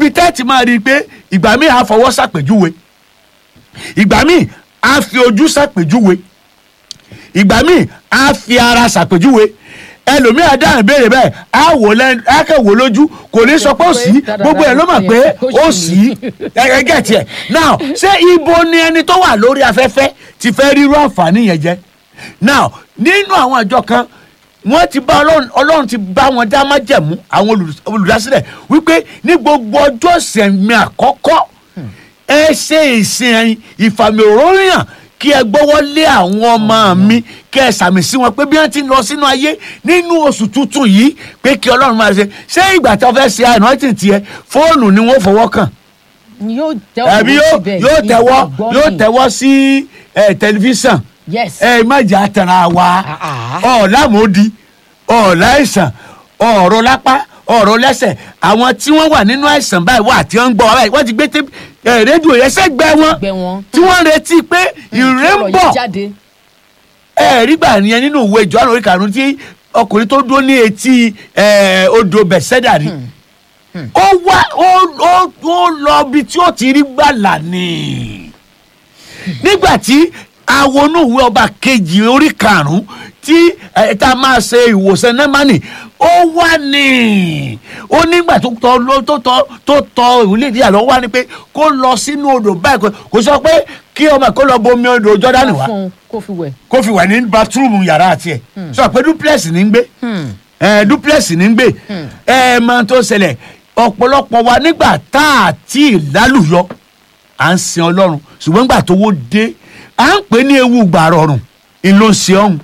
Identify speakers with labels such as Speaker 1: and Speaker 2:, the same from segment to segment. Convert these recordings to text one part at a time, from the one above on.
Speaker 1: níbi tẹ́ẹ̀tì máa rí i pé ìgbà míì á fọwọ́ ṣàpèjúwe ìgbà míì á fi ojú ṣàpèjúwe ìgbà míì á fi ara ṣàpèjúwe ẹlòmíì àdáhùn béèrè bẹ́ẹ̀ á wò lẹ́nu á kẹ́ wò lójú kò ní sọ pé ó sí gbogbo ẹ̀ ló mọ̀ pé ó sí ẹgẹ́ tiẹ̀ now ṣé ibo ni ẹni tó wà lórí afẹ́fẹ́ ti fẹ́ rírú àǹfààní yẹn jẹ now nínú àwọn àjọ kan wọ́n ti bá ọlọ́run ọlọ́run ti bá wọn dá májẹ̀mú àwọn olùdás- olùdásílẹ̀ wípé ní gbogbo ọjọ́ ìsẹ̀mí àkọ́kọ́ ẹ ṣe ìsìn ìfàmì òróyàn kí ẹ gbọ́wọ́ lé àwọn ọmọ mi kí ẹ sàmì sí wọn pé bí wọ́n ti ń lọ sínú ayé nínú oṣù tuntun yìí pé kí ọlọ́run máa ṣe ṣé ìgbà tí wọ́n fẹ́ ṣe àìrántí tiẹ̀ fóònù ni wọ́n fọwọ́ kàn
Speaker 2: yóò tẹ́wọ́
Speaker 1: àbí yóò
Speaker 2: síbẹ̀,
Speaker 1: yóò tẹ̀wọ́
Speaker 2: ìgbàgbọ́
Speaker 1: yóò
Speaker 2: ni.
Speaker 1: tẹ̀wọ́ sí ẹ, tẹlifíṣàn
Speaker 2: yes
Speaker 1: ẹ má jà tẹ̀ra wa
Speaker 2: Ah, ah.
Speaker 1: ọ̀làmọ́dì ọ̀làìsàn ọ̀rọ̀ lápá ọ̀rọ̀ lẹ́sẹ̀ àwọn tí wọ́n wà nínú àìsàn báyìí wà tí wọ́n ń gbọ́ wa báyìí wọ́n ti gbé tép- ẹ, rédíò yẹn sẹ́gbẹ́ wọn
Speaker 2: Sẹ́gbẹ́ wọn.
Speaker 1: tí wọ́n ń retí pé ìrè ń
Speaker 2: ọ̀rọ̀
Speaker 1: bọ̀
Speaker 2: yìí jáde
Speaker 1: ẹ rí gbà nìyẹn nínú ìwé Jòhánù orí karùn-ún tí ọkùnrin tó dúró ní etí ẹ, odò bẹ̀sẹ̀dà rí ó wá ó ó ó lọ ibi tí ó ti rí gbàlà ni nígbà tí awonú ìwé ọba kejì orí karùn-ún tí ẹ, tá a máa ṣe ìwòsàn nẹ́mánì ó wá ní ó nígbà tó tọ ló- tó tọ tó tọ ìwúlẹ̀ ìdíyà lọ wá ní pé kó lọ sínú odò báyìí kò- kò sọ pé kí ọmọ kó lọ bomi odò Jọ́dánì wá
Speaker 2: fún un kó fi wẹ̀
Speaker 1: kó fi wà ní bathroom yàrá tiẹ̀ sọ pé duplex ní ń gbé ẹ duplex ní ń gbé ẹ máa tó ṣẹlẹ̀ ọ̀pọ̀lọpọ̀ wa nígbà tá a ti lálùyọ à ń sin ọlọ́run ṣùgbọ́n nígbà tó wó dé à ń pè ní ewu gbà rọrùn ìlò ṣe ọ̀hún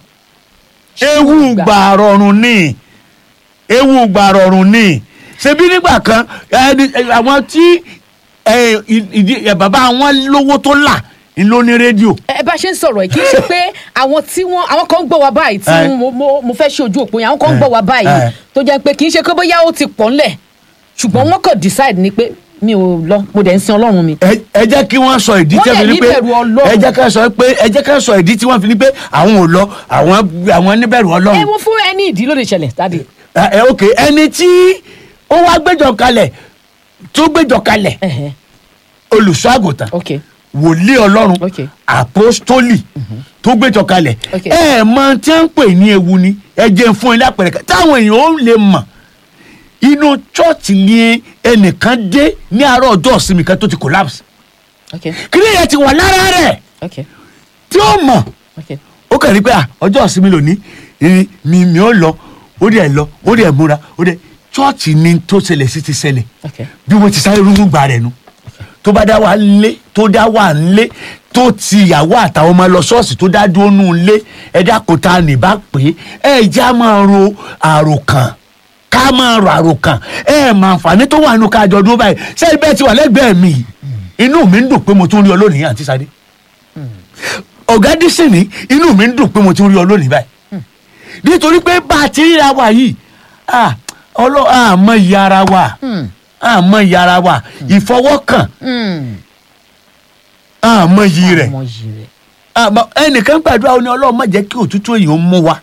Speaker 1: ewu gbà rọrùn ni ewu gbà rọrùn ni ṣebí nígbà kan ẹni àwọn tí ẹ, ìdí ẹ, bàbá wọn lówó tó là ń ló ní rédíò
Speaker 2: ẹ bá ṣe ń sọ̀rọ̀ ẹ̀ kì í ṣe pé àwọn tí wọ́n àwọn kan ń gbọ́ wa báyìí tí
Speaker 1: Eh.
Speaker 2: mo mo mo fẹ́ ṣe ojú òpó yẹn àwọn kan ń gbọ́ wa báyìí
Speaker 1: Eh.
Speaker 2: tó jẹ́ pé kì í ṣe pé bóyá ó ti pọ̀ ńlẹ̀ ṣùgbọ́n wọ́n kàn decide ni pé mi ò lọ mo dẹ̀ ń sin ọlọ́run mi.
Speaker 1: ẹ ẹ jẹ́ kí wọ́n sọ ìdí
Speaker 2: Wọ́n
Speaker 1: tí wọ́n fi
Speaker 2: dẹ̀
Speaker 1: ní pé
Speaker 2: níbẹ̀rù Ọlọ́run.
Speaker 1: ẹ jẹ́ ká sọ pé ẹ jẹ́ ká sọ ìdí tí wọ́n fi ní pé àwọn ò lọ àwọn àwọn níbẹ̀rù
Speaker 2: ẹ
Speaker 1: ọlọ́run
Speaker 2: wo fún ẹni ìdí ló lè ṣẹlẹ̀ dáadé.
Speaker 1: ẹ ẹ, ok ẹni tí ó wá gbẹ́jọ kalẹ̀ tó gbẹ́jọ kalẹ̀
Speaker 2: Ẹ̀hẹ̀,
Speaker 1: olùṣọ́ àgùntàn
Speaker 2: ok
Speaker 1: wòlíì ọlọ́run
Speaker 2: Ok.
Speaker 1: àpọ́stólì tó gbẹ́jọ kalẹ̀
Speaker 2: Ok.
Speaker 1: ẹ ẹ mọ tí wọ́n ń pè ní ewu ni ẹ jẹ́ n fún ilé àpẹẹrẹ kan táwọn èèyàn ó lè mọ̀ inú chọ́ọ̀tì ni ẹnìkan dé ní àárọ̀ ọjọ́ ìsinmi kan tó ti collapse
Speaker 2: ok
Speaker 1: kí ni ìyẹn ti wà lára rẹ̀
Speaker 2: ok
Speaker 1: tí ó mọ̀
Speaker 2: ok
Speaker 1: ó kàn rí pé à, ọjọ́ ìsinmi lónìí ìrìn mi mi ó lọ ó dẹ̀ lọ ó dẹ̀ múra ó dẹ̀ chọ́ọ̀chì ni tó ṣẹlẹ̀ sí ti ṣẹlẹ̀
Speaker 2: ok
Speaker 1: bí wọ́n ti sáré rúrú gbà rẹ̀ nu tó bá dá wà lé tó dá wà lé tó ti ìyàwó àtàwọn ọmọ lọ ṣọ́ọ̀ṣì tó dá dúró nù lé ẹ̀dá kò tá a nì bá pé ẹ̀ já máa ro àròkàn ká máa ro àròkàn ẹ̀ mà àǹfààní tó wà nù kájọ dúró báyìí sẹ́yìn bẹ́ẹ̀ ti wà lẹ́gbẹ̀ẹ́ mi yìí. inú mi ń dùn pé mo tún rí ọ lónìí àǹtí Sadé ọ̀gá dísìn ní inú mi ń dùn pé mo tún rí ọ lónìí báyìí nítorí pé bá a ti ríra wa yìí ah, ọlọ́ àmọ́ ìyá ara wa àmọ́ ìyá ara wa ìfọwọ́kàn àmọ́ iyì rẹ̀
Speaker 2: ọmọ yìí rẹ̀
Speaker 1: àmọ́ ẹnìkan gbàdúrà ó ní ọlọ́run má jẹ́ kí òtútù èèyàn mú wa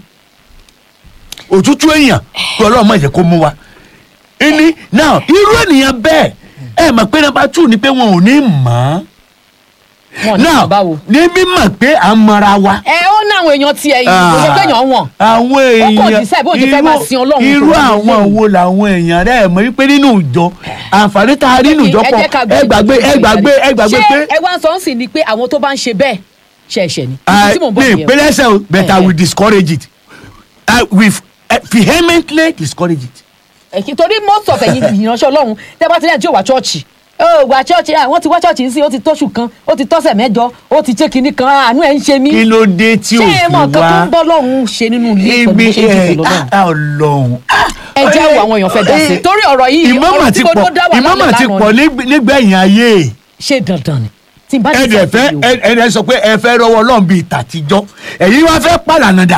Speaker 1: òtútù èèyàn kí ọlọ́run má jẹ́ kó mú wa ẹni náà irú ènìyàn bẹ́ẹ̀ ẹ mọ̀ pé nàbà tù ní pé wọn ò ní mọ̀
Speaker 2: wọn
Speaker 1: ọ́
Speaker 2: ní
Speaker 1: náà
Speaker 2: báwo.
Speaker 1: ní mímọ̀ pé à ń mọra wa
Speaker 2: ẹ ó ní àwọn èèyàn tiẹ̀ yìí kò ṣe pé èèyàn wọ̀n.
Speaker 1: àwọn
Speaker 2: Ó kàn
Speaker 1: èèyàn
Speaker 2: decide bóun ṣe fẹ́ máa sin Ọlọ́run
Speaker 1: irú
Speaker 2: tó lè
Speaker 1: àwọn
Speaker 2: lẹ́yìn.
Speaker 1: wo làwọn èèyàn rẹ mọ̀ wípé nínú ìjọ àǹfààní tá a rí nínú ìjọ
Speaker 2: ẹ
Speaker 1: pọ̀
Speaker 2: jẹ́ ká
Speaker 1: ẹ gbàgbé ẹ gbàgbé ẹ gbàgbé
Speaker 2: ṣé
Speaker 1: pé
Speaker 2: ẹ wá ń sọ ń sìn ni pé àwọn tó bá ń ṣe bẹ́ẹ̀ ṣe ẹ̀ṣẹ̀ ni.
Speaker 1: Ah,
Speaker 2: Ibi tí mò ń bọ̀
Speaker 1: ní
Speaker 2: nìyẹn o.
Speaker 1: ìpínlẹ̀ ẹsẹ̀ o but I
Speaker 2: Eh,
Speaker 1: will
Speaker 2: eh.
Speaker 1: discourage it I will eh, vehemently discourage it.
Speaker 2: Ẹ̀kí- torí most of ẹ̀yin ìránṣẹ́ ọlọ́run tẹ́ bá ti lẹ́yìn tí ò wá chọ́ọ̀chì ó wá chọ́ọ̀chì à wọ́n ti wá chọ́ọ̀chì sí ó ti tóṣù kan ó ti tọ́sẹ̀ mẹ́jọ ó ti ṣe kinní kan àánú ẹ̀ ń ṣe mí.
Speaker 1: kí ló dé tí
Speaker 2: ṣé
Speaker 1: o
Speaker 2: ẹ
Speaker 1: fi
Speaker 2: mọ nǹkan tó ń
Speaker 1: wá
Speaker 2: bọ́ lọ́run ṣe nínú ilé pẹ̀lú bó
Speaker 1: ibi
Speaker 2: ṣe ń jù
Speaker 1: ẹ
Speaker 2: pẹ̀lú ọlọ́run.
Speaker 1: ah, Ọlọ́run.
Speaker 2: ẹ jẹ́ wo àwọn èèyàn fẹ́ dá sí i torí ọ̀rọ̀ yìí
Speaker 1: ìmọ̀mọ̀
Speaker 2: ọ̀rọ̀
Speaker 1: ti
Speaker 2: tí mo
Speaker 1: pọ̀
Speaker 2: ló dá wà
Speaker 1: ìmọ̀mọ̀
Speaker 2: lálẹ́
Speaker 1: ti
Speaker 2: lánàá
Speaker 1: pọ̀
Speaker 2: ni.
Speaker 1: nígb- nígbẹ̀yìn ayé
Speaker 2: ṣé dandan ni tí n bá ti
Speaker 1: ẹ̀dẹ̀
Speaker 2: sọ
Speaker 1: fẹ́
Speaker 2: fún yìí o.
Speaker 1: ẹ̀dẹ̀ sọ pé ẹ fẹ́ rọwọ́ Ọlọ́run bíi tàtijọ́ ẹ̀yin wá fẹ́ pàlànàdà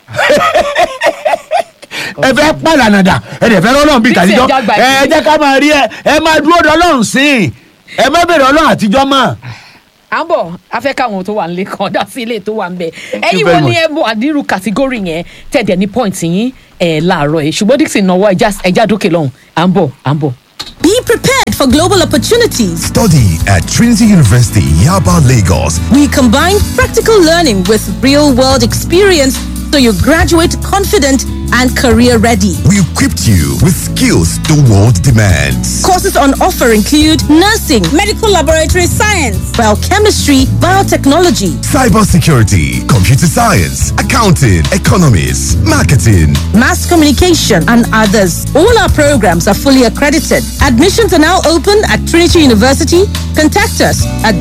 Speaker 1: ẹ fẹ́ pàlànàdà ẹ̀dẹ̀ fẹ́ rọwọ́ Ọlọ́run bíi
Speaker 2: Bí tí
Speaker 1: tàtijọ́
Speaker 2: ẹja gba
Speaker 1: ẹ
Speaker 2: ìdí.
Speaker 1: jẹ́ ká máa rí ẹ ẹ máa dúró de Ọlọ́run sí i ẹ má bèrè Ọlọ́run àtijọ́ mọ́.
Speaker 2: à ń bọ̀ a fẹ́ káwọn tó wà nílé kan dá sí ilé tó wà ń bẹ̀
Speaker 1: you
Speaker 2: ẹ̀yin
Speaker 1: very
Speaker 2: wo ni
Speaker 1: much.
Speaker 2: ẹ mọ àdírù kàtígórì yẹn tẹ̀dẹ̀ ní point yín ẹ̀ láàárọ̀ ẹ̀ ṣùgbọ́n Dixon náwó ẹja ẹja dókè lọ́hùn à ń bọ̀ à ń bọ̀.
Speaker 3: Be prepared prepared for global opportunities.
Speaker 4: Study at Trinity University, Yaba, Lagos.
Speaker 3: We combine practical learning with real world experience so you graduate confident and career ready.
Speaker 4: We equipped you with skills the world demands.
Speaker 3: Courses on offer include nursing,
Speaker 5: medical laboratory science,
Speaker 3: biochemistry, biotechnology,
Speaker 4: cybersecurity, computer science, accounting, economics, marketing,
Speaker 3: mass communication, and others. All our programs are fully accredited. Admissions are now open at Trinity University. Contact us at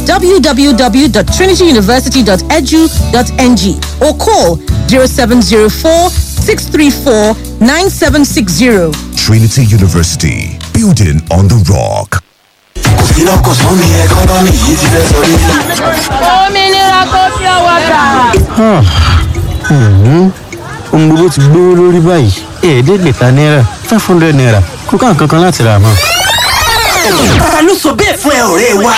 Speaker 3: www.trinityuniversity.edu.ng or call 0704 634 9760.
Speaker 4: Trinity University, building on the rock.
Speaker 6: òmìnira kò fi ọwọ́ gbà.
Speaker 7: ohun gbogbo ti gbówó lórí báyìí ẹ̀ẹ́dẹ́gbẹ̀ta náírà five hundred naira kò ká nǹkan kan láti rà mọ́.
Speaker 8: ta ló sọ bẹ́ẹ̀ fún ẹ ọ̀rẹ́ wa.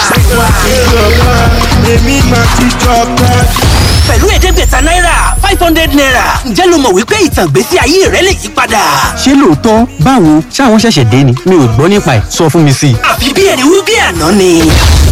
Speaker 9: èmi máa ti jọba.
Speaker 8: pẹ̀lú ẹ̀ẹ́dẹ́gbẹ̀ta náírà five hundred naira ǹjẹ́ lo mọ̀ wípé ìtàn ìgbésí ayé rẹ lè yí padà.
Speaker 7: ṣé lóòótọ́ báwo ṣáwọn ṣẹ̀ṣẹ̀ dé ni mi ò gbọ́ nípa ẹ̀ sọ fún mi sí i.
Speaker 8: àfi bí ẹni wí bí àná ni